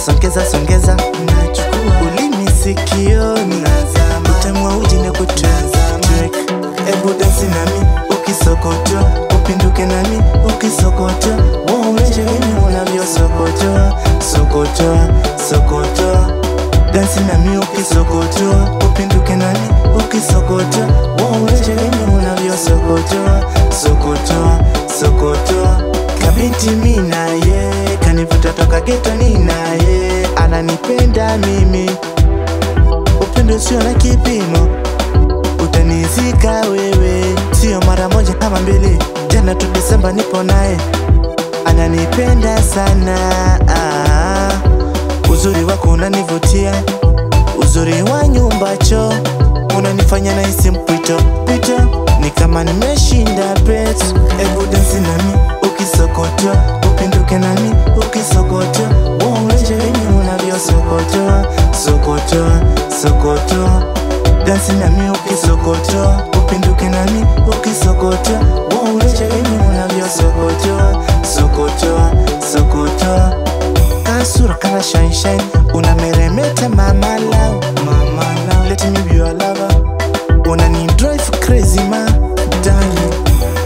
songeza songeza nachukua ulimi sikioni utamwa uji na kutwek ebu dansi nami ukisokoto upinduke nami ukisokoto waonyeshe venye unavyosokoto sokoto sokoto dansi nami ukisokoto upinduke nami ukisokoto waonyeshe venye unavyosokoto sokoto sokoto kabinti mi naye kanivuta toka geto ni naye ananipenda mimi upendo sio na kipimo utanizika wewe sio mara moja kama mbili jana tu desemba nipo naye ananipenda sana ah, uzuri wako unanivutia uzuri wa nyumba cho unanifanya nahisi mpwito pito ni kama nimeshinda bet ebu dansi nami ukisokoto upinduke nami ukisokoto uonyeshe venye unavyosokoto sokoto sokoto dansi nami ukisokoto upinduke nami ukisokoto uonyeshe venye unavyosokoto sokoto sokoto kasura kana shine shine unameremeta mama lao mama lao let me be your lover unani drive crazy ma darling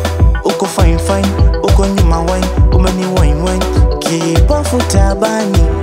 uko fine fine uko nyuma wine umeni wine wine kipofu tabani